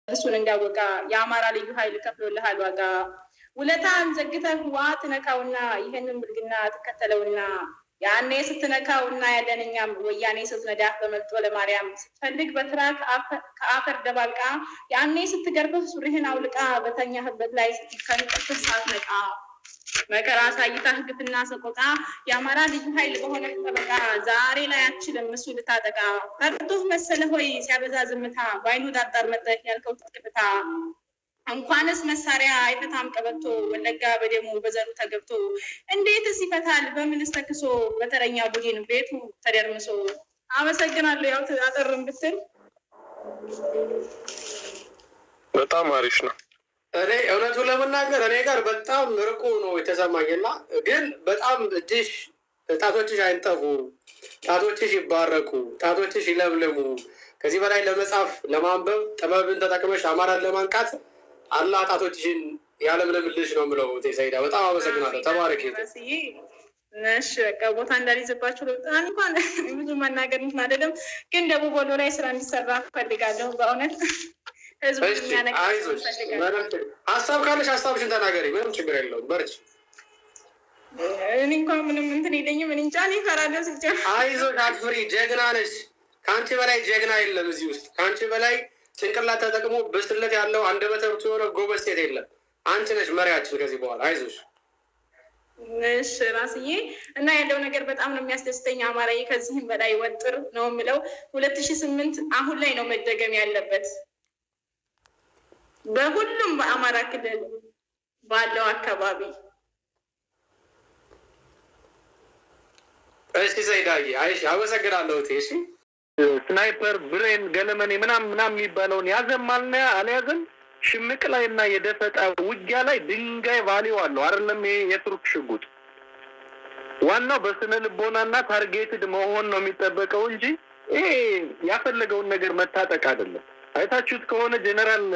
እሱን እንዳወቃ የአማራ ልዩ ኃይል ከፍሎልሃል ዋጋ ውለታን ዘግተህ ዋ ትነካውና ይህንን ብልግና ትከተለውና ያኔ ስትነካውና ያለንኛም ወያኔ ስትነዳህ በመልጦ ለማርያም ስትፈልግ በትራክ ከአፈር ደባልቃ ያኔ ስትገርፍህ ሱሪህን አውልቃ በተኛህበት ላይ ከንቅርፍህ ሳትነቃ መከራ አሳይታህ ግፍና ሰቆቃ የአማራ ልዩ ኃይል በሆነ ጠበቃ ዛሬ ላይ አችልም እሱ ልታጠቃ ፈርቶህ መሰለ ሆይ ሲያበዛ ዝምታ በአይኑ ዳጣር መጠህ ያልከው ትጥቅፍታ እንኳንስ መሳሪያ አይፈታም ቀበቶ ወለጋ በደሙ በዘሩ ተገብቶ እንዴትስ ይፈታል በምንስ ተክሶ በተረኛ ቡድን ቤቱ ተደርምሶ። አመሰግናለሁ። ያው አጠርም ብትል በጣም አሪፍ ነው። እኔ እውነቱን ለመናገር እኔ ጋር በጣም ርቆ ነው የተሰማኝ እና ግን በጣም እጅሽ ጣቶችሽ አይንጠፉ፣ ጣቶችሽ ይባረኩ፣ ጣቶችሽ ይለምልሙ። ከዚህ በላይ ለመጻፍ ለማንበብ ጥበብን ተጠቅመሽ አማራን ለማንቃት አላህ ጣቶችሽን ያለምልምልሽ ነው የምለው። ሰይዳ በጣም አመሰግናለሁ። ተባረክ። እሺ በቃ ቦታ እንዳልይዝባችሁ በጣም እንኳን ብዙ መናገር እንትን አይደለም፣ ግን ደቡብ ወሎ ላይ ስራ እንዲሰራ ፈልጋለሁ በእውነት ህዝቡ የሚያነቃ አይዞሽ፣ ሀሳብ ካለሽ ሀሳብሽን ተናገሪ። ምንም ችግር የለውም። በርቺ። እኔ እንኳን ምንም እንትን የለኝም። እኔ እንጃ እኔ እፈራለሁ ስጀምር። አይዞሽ፣ አትፍሪ። ጀግና ነሽ። ከአንቺ በላይ ጀግና የለም እዚህ ውስጥ። ከአንቺ በላይ ጭንቅላት ተጠቅሞ ብስለት ያለው አንደበተ ርቱዕ የሆነ ጎበዝ ሴት የለም። አንቺ ነሽ መሪያችን ከዚህ በኋላ። አይዞሽ። እሺ ራስዬ እና ያለው ነገር በጣም ነው የሚያስደስተኝ። አማራዬ ከዚህም በላይ ወጥር ነው የምለው። ሁለት ሺህ ስምንት አሁን ላይ ነው መደገም ያለበት በሁሉም በአማራ ክልል ባለው አካባቢ። እሺ ዘይዳዬ፣ አይሽ አመሰግናለሁ። እሺ ስናይፐር ብሬን ገለመኔ ምናም ምናም የሚባለውን ያዘማልና አልያዘም። ሽምቅ ላይ እና የደፈጣ ውጊያ ላይ ድንጋይ ቫሊው አለው አይደለም። ይሄ የቱርክ ሽጉጥ ዋናው በስነ ልቦናና ታርጌትድ መሆን ነው የሚጠበቀው እንጂ ይሄ ያፈለገውን ነገር መታጠቅ አይደለም። አይታችሁት ከሆነ ጀነራል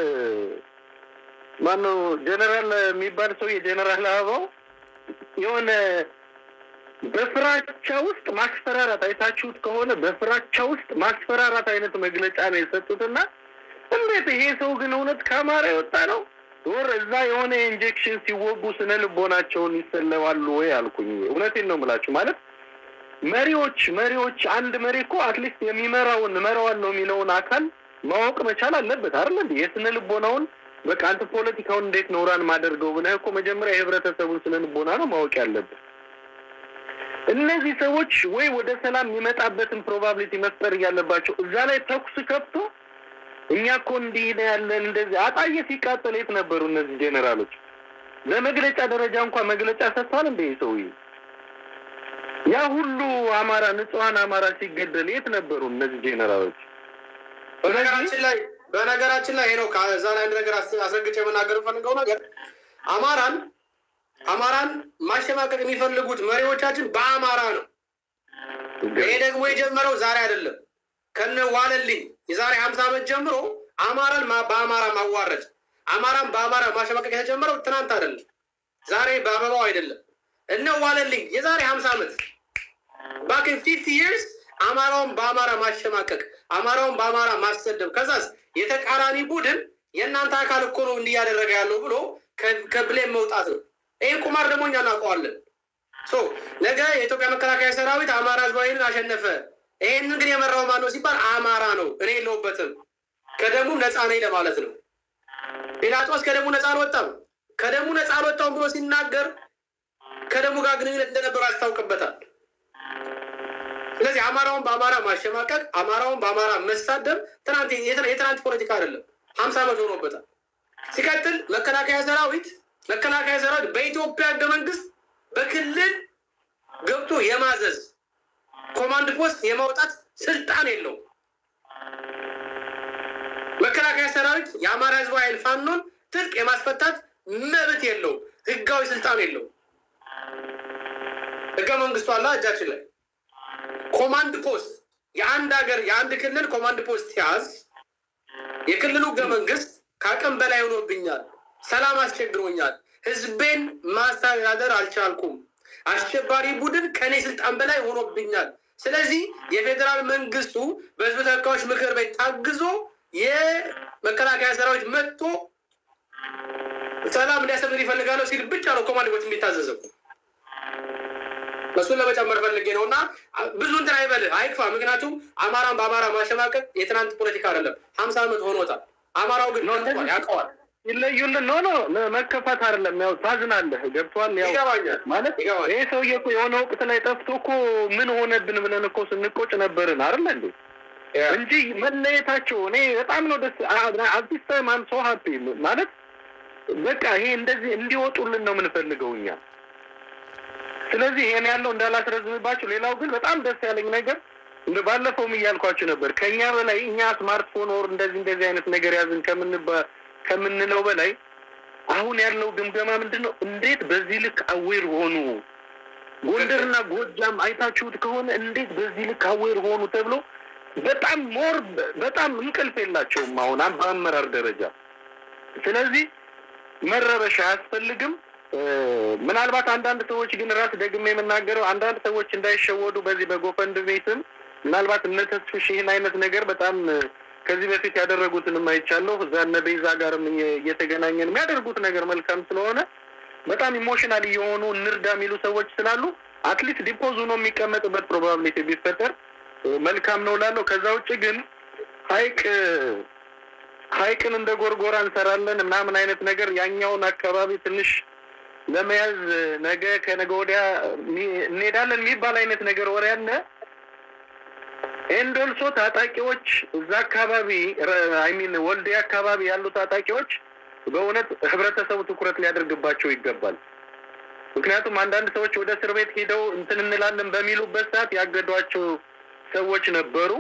ማነው ጀነራል የሚባል ሰው የጀነራል አበባው የሆነ በፍራቻ ውስጥ ማስፈራራት አይታችሁት ከሆነ በፍራቻ ውስጥ ማስፈራራት አይነት መግለጫ ነው የሰጡትና እንዴት ይሄ ሰው ግን እውነት ከአማራ የወጣ ነው ወር እዛ የሆነ ኢንጀክሽን ሲወጉ ስነ ልቦናቸውን ይሰለባሉ ወይ አልኩኝ። እውነቴን ነው የምላችሁ። ማለት መሪዎች መሪዎች አንድ መሪ እኮ አትሊስት የሚመራውን እመራዋለሁ የሚለውን አካል ማወቅ መቻል አለበት አይደል እንዴ? የስነ ልቦናውን በቃ አንተ ፖለቲካውን እንዴት ነው ራን ማደርገው ብለህ እኮ መጀመሪያ የህብረተሰቡን ስነ ልቦና ነው ማወቅ ያለብህ። እነዚህ ሰዎች ወይ ወደ ሰላም የሚመጣበትን ፕሮባቢሊቲ መፍጠር እያለባቸው እዛ ላይ ተኩስ ከፍቶ እኛ እኮ እንዲህ ነው ያለን እንደዚህ አጣየ ሲቃጠል የት ነበሩ እነዚህ ጄኔራሎች? ለመግለጫ ደረጃ እንኳን መግለጫ ሰጥቷል እንደ ሰውዬ ያ ሁሉ አማራ ንጹሐን አማራ ሲገደል የት ነበሩ እነዚህ ጄኔራሎች? በነገራችን ላይ በነገራችን ላይ ነው ከዛ ላይ አንድ ነገር አስረግጬ የመናገር ፈልገው ነገር አማራን አማራን ማሸማቀቅ የሚፈልጉት መሪዎቻችን በአማራ ነው። ይሄ ደግሞ የጀመረው ዛሬ አይደለም። ከነ ዋለልኝ የዛሬ ሀምሳ ዓመት ጀምሮ አማራን በአማራ ማዋረድ አማራን በአማራ ማሸማቀቅ የተጀመረው ትናንት አይደለም፣ ዛሬ በአበባው አይደለም። እነ ዋለልኝ የዛሬ ሀምሳ ዓመት ባክን ፊፍቲ ይርስ አማራውን በአማራ ማሸማቀቅ፣ አማራውን በአማራ ማሰደብ፣ ከዛስ የተቃራኒ ቡድን የእናንተ አካል እኮ ነው እንዲህ እያደረገ ያለው ብሎ ከብሌም መውጣት ነው። ይህን ቁማር ደግሞ እኛ እናውቀዋለን። ነገ የኢትዮጵያ መከላከያ ሰራዊት አማራ ህዝባዊን አሸነፈ። ይህንን ግን የመራው ማን ነው ሲባል አማራ ነው። እኔ የለሁበትም ከደሙ ነፃ ነኝ ለማለት ነው። ጲላጦስ ከደሙ ነፃ አልወጣም። ከደሙ ነፃ አልወጣም ብሎ ሲናገር ከደሙ ጋር ግንኙነት እንደነበሩ ያስታውቅበታል። ስለዚህ አማራውን በአማራ ማሸማቀቅ፣ አማራውን በአማራ መሳደብ ትናንት የትናንት ፖለቲካ አይደለም፣ ሀምሳ ዓመት ሆኖበታል። ሲቀጥል መከላከያ ሰራዊት መከላከያ ሰራዊት በኢትዮጵያ ህገ መንግስት በክልል ገብቶ የማዘዝ ኮማንድ ፖስት የማውጣት ስልጣን የለውም። መከላከያ ሰራዊት የአማራ ህዝባዊ ኃይል ፋኖን ትጥቅ የማስፈታት መብት የለውም። ህጋዊ ስልጣን የለውም። ህገ መንግስቱ አለ እጃችን ላይ። ኮማንድ ፖስት የአንድ ሀገር የአንድ ክልል ኮማንድ ፖስት ሲያዝ የክልሉ ህገ መንግስት ከአቅም በላይ ሆኖብኛል፣ ሰላም አስቸግሮኛል፣ ህዝቤን ማስተዳደር አልቻልኩም፣ አሸባሪ ቡድን ከእኔ ስልጣን በላይ ሆኖብኛል። ስለዚህ የፌዴራል መንግስቱ በህዝብ ተወካዮች ምክር ቤት ታግዞ የመከላከያ ሰራዊት መጥቶ ሰላም እንዲያሰፍን ይፈልጋለሁ ሲል ብቻ ነው ኮማንድ ፖስት የሚታዘዘው። እሱን ለመጨመር ፈልጌ ነው እና ብዙ እንትን አይበልህ አይክፋ። ምክንያቱም አማራን በአማራ ማሸማቀቅ የትናንት ፖለቲካ አይደለም፣ ሀምሳ ዓመት ሆኖታል። አማራው ግን ነቅቷል፣ ያውቀዋል። ይለዩልን ኖ ኖ መከፋት አይደለም። ያው ታዝናለህ፣ ገብቷል። ያው ይገባኛል ማለት ይገባኛል። ይሄ ሰውዬ እኮ የሆነ ወቅት ላይ ጠፍቶ እኮ ምን ሆነብን ብለን እኮ ስንቆጭ ነበርን አይደል እንዴ? እንጂ መለየታቸው እኔ በጣም ነው ደስ አዲስ ታይም አም ሶ ሀፒ ማለት በቃ ይሄ እንደዚህ እንዲወጡልን ነው የምንፈልገው እኛ። ስለዚህ ይሄን ያለው እንዳላስረዝምባቸው። ሌላው ግን በጣም ደስ ያለኝ ነገር እንደ ባለፈውም እያልኳቸው ነበር ከእኛ በላይ እኛ ስማርትፎን ወር እንደዚህ እንደዚህ አይነት ነገር ያዝን ከምንባ ከምንለው በላይ አሁን ያለው ግምገማ ምንድን ነው? እንዴት በዚህ ልክ አዌር ሆኑ? ጎንደርና ጎጃም አይታችሁት ከሆነ እንዴት በዚህ ልክ አዌር ሆኑ ተብሎ በጣም ሞር በጣም እንቅልፍ የላቸውም አሁን በአመራር ደረጃ። ስለዚህ መረበሽ አያስፈልግም። ምናልባት አንዳንድ ሰዎች ግን ራስ ደግሜ የምናገረው አንዳንድ ሰዎች እንዳይሸወዱ በዚህ በጎፈንድሜ ስም ምናልባት እነ ተስፍሽ ይህን አይነት ነገር በጣም ከዚህ በፊት ያደረጉትንም አይቻለሁ። እዛ እነ ቤዛ ጋርም እየተገናኘን የሚያደርጉት ነገር መልካም ስለሆነ በጣም ኢሞሽናል እየሆኑ እንርዳ የሚሉ ሰዎች ስላሉ አትሊስት ዲፖዝ ሆኖ የሚቀመጥበት ፕሮባብሊቲ ቢፈጠር መልካም ነው ላለው። ከዛ ውጭ ግን ሀይቅ ሀይቅን እንደ ጎርጎራ እንሰራለን ምናምን አይነት ነገር ያኛውን አካባቢ ትንሽ ለመያዝ ነገ ከነገ ወዲያ እንሄዳለን የሚባል አይነት ነገር ወሬ አለ። ኤንዶልሶ ታጣቂዎች እዛ አካባቢ አይሚን ወልዴ አካባቢ ያሉ ታጣቂዎች በእውነት ህብረተሰቡ ትኩረት ሊያደርግባቸው ይገባል። ምክንያቱም አንዳንድ ሰዎች ወደ እስር ቤት ሄደው እንትን እንላለን በሚሉበት ሰዓት ያገዷቸው ሰዎች ነበሩ።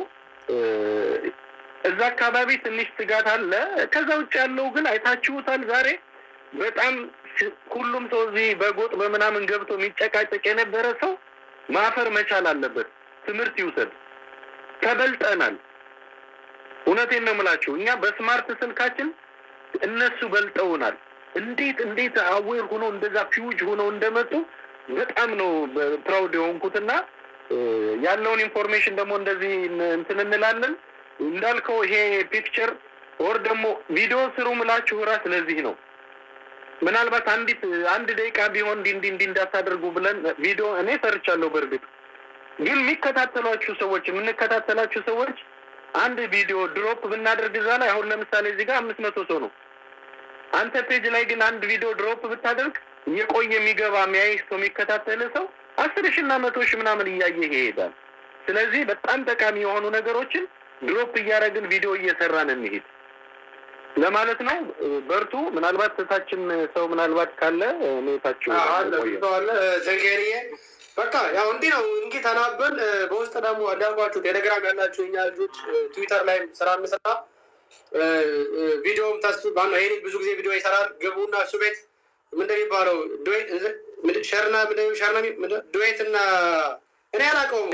እዛ አካባቢ ትንሽ ስጋት አለ። ከዛ ውጭ ያለው ግን አይታችሁታል። ዛሬ በጣም ሁሉም ሰው እዚህ በጎጥ በምናምን ገብቶ የሚጨቃጨቅ የነበረ ሰው ማፈር መቻል አለበት። ትምህርት ይውሰድ። ተበልጠናል። እውነቴን ነው የምላችሁ። እኛ በስማርት ስልካችን እነሱ በልጠውናል። እንዴት እንዴት አዌር ሆኖ እንደዛ ፊውጅ ሆነው እንደመጡ በጣም ነው ፕራውድ የሆንኩትና ያለውን ኢንፎርሜሽን ደግሞ እንደዚህ እንትን እንላለን። እንዳልከው ይሄ ፒክቸር ወር ደግሞ ቪዲዮ ስሩ ምላችሁ ራስ ለዚህ ነው። ምናልባት አንዲት አንድ ደቂቃ ቢሆን እንዲ እንዲ እንዲ እንዳታደርጉ ብለን ቪዲዮ እኔ ሰርቻለሁ። በእርግጥ ግን የሚከታተሏችሁ ሰዎች የምንከታተላችሁ ሰዎች አንድ ቪዲዮ ድሮፕ ብናደርግ እዛ ላይ አሁን ለምሳሌ እዚህ ጋር አምስት መቶ ሰው ነው። አንተ ፔጅ ላይ ግን አንድ ቪዲዮ ድሮፕ ብታደርግ የቆየ የሚገባ የሚያይ ሰው የሚከታተል ሰው አስር ሺ እና መቶ ሺ ምናምን እያየ ይሄዳል። ስለዚህ በጣም ጠቃሚ የሆኑ ነገሮችን ድሮፕ እያደረግን ቪዲዮ እየሰራን እንሄድ ለማለት ነው። በርቱ። ምናልባት ታችን ሰው ምናልባት ካለ ኔታችሁ ዘንጌሪዬ በቃ ያው እንዲህ ነው እንግዲህ ተናበን በውስጥ ደግሞ እንዳልኳችሁ ቴሌግራም ያላችሁ የኛ ልጆች ትዊተር ላይም ስራ እንስራ ቪዲዮም ተስ ባና ይሄ ብዙ ጊዜ ቪዲዮ ይሰራል። ግቡና እሱ ቤት ምንድን የሚባለው ሸርና ሸርና ዱዌት እና እኔ አላውቀውም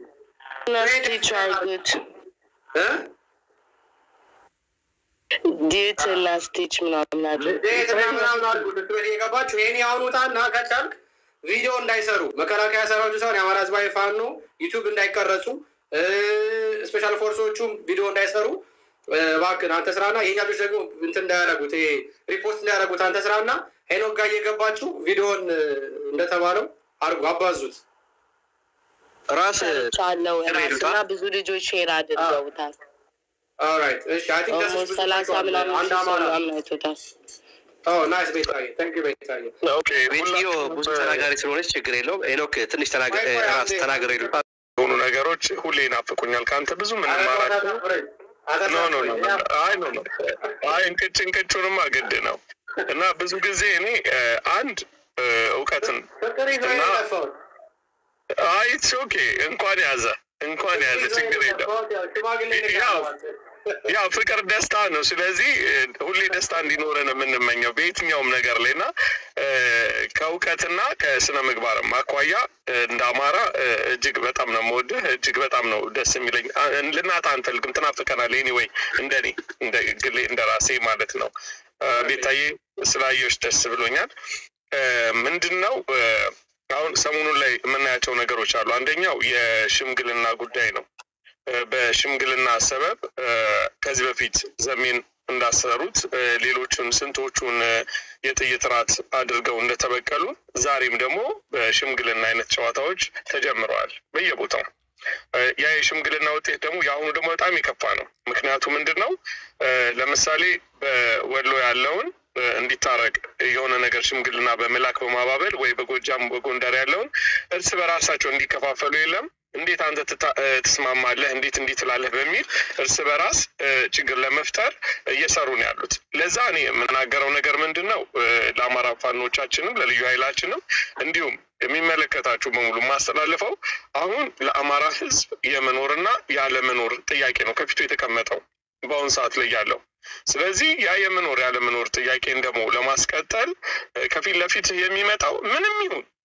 ዲዩት እና ስቲች ምናምን አለ ዱዌት እና ምናምን አሉ ዱዌት የገባችሁ ይህን ያሁኑታና ከቻልክ ቪዲዮ እንዳይሰሩ መከላከያ ሰራዊቱ ሳይሆን የአማራ ህዝባዊ ፋኖ ዩቱብ እንዳይቀረጹ ስፔሻል ፎርሶቹም ቪዲዮ እንዳይሰሩ እባክህን አንተ ስራና የኛ ልጆች ደግሞ እንትን እንዳያደርጉት ይሄ ሪፖርት እንዳያደርጉት አንተ ስራና ሄኖክ ጋር እየገባችሁ ቪዲዮን እንደተባለው አድርጉ፣ አባዙት። ራስ ቻለው ራስ እና ብዙ ልጆች ሼር አድርገውታል። ኦልራይት እሺ። አይ ቲንክ ኦልሞስት ሰላሳ ምናምን አንድ ሺህ ሰው አማራ ምናምን አይቶታል። ኦ ናይስ ቤታዬ፣ ታንክ ዩ ቤታዬ። ኦኬ ቤትዮ ብዙ ተናጋሪ ስለሆነች ችግር የለውም። ሄኖክ ትንሽ ተናገ- እ፣ ራስ ተናገር ይሉ የሆኑ ነገሮች ሁሌ ይናፍቁኛል። ከአንተ ብዙ የምንማራቸው ኖ ኖ ኖ አይ ኖ ኖ አይ እንቅጭ እንቅጩንማ ግድ ነው እና ብዙ ጊዜ እኔ እ፣ አንድ እ፣ እውቀትን ፍቅር ይዞ እና- የጠፋውን አይ ኢትስ ኦኬ እንኳን ያዘ እንኳን ያዘ ችግር የለም። ሽማግሌ ያው ያው ፍቅር ደስታ ነው። ስለዚህ እ፣ ሁሌ ደስታ እንዲኖረን የምንመኘው በየትኛውም ነገር ላይ እና እ፣ ከእውቀትና ከስነ ምግባር አኳያ እ፣ እንደ አማራ እ፣ እጅግ በጣም ነው የምወድህ፣ እጅግ በጣም ነው ደስ የሚለኝ። አ- ልናጣ አንፈልግም፣ ትናፍቀናል። ኤኒዌይ እንደኔ እንደ ግሌ እንደ ራሴ ማለት ነው። እ፣ ቤታዬ ስላየሁሽ ደስ ብሎኛል። እ፣ ምንድን ነው እ፣ አሁን ሰሞኑን ላይ የምናያቸው ነገሮች አሉ። አንደኛው የሽምግልና ጉዳይ ነው። በሽምግልና ሰበብ ከዚህ በፊት ዘሜን እንዳሰሩት ሌሎቹን ስንቶቹን የጥይት ራት አድርገው እንደተበቀሉ ዛሬም ደግሞ በሽምግልና አይነት ጨዋታዎች ተጀምረዋል በየቦታው። ያ የሽምግልና ውጤት ደግሞ የአሁኑ ደግሞ በጣም የከፋ ነው። ምክንያቱ ምንድን ነው? ለምሳሌ በወሎ ያለውን እንዲታረቅ የሆነ ነገር ሽምግልና በመላክ በማባበል ወይ በጎጃም በጎንደር ያለውን እርስ በራሳቸው እንዲከፋፈሉ የለም እንዴት አንተ ትስማማለህ? እንዴት እንዲህ ትላለህ? በሚል እርስ በራስ ችግር ለመፍጠር እየሰሩ ነው ያሉት። ለዛ እኔ የምናገረው ነገር ምንድን ነው ለአማራ ፋኖቻችንም ለልዩ ኃይላችንም እንዲሁም የሚመለከታችሁ በሙሉ የማስተላልፈው አሁን ለአማራ ሕዝብ የመኖርና ያለመኖር ጥያቄ ነው ከፊቱ የተቀመጠው በአሁኑ ሰዓት ላይ ያለው። ስለዚህ ያ የመኖር ያለመኖር ጥያቄን ደግሞ ለማስቀጠል ከፊት ለፊት የሚመጣው ምንም ይሁን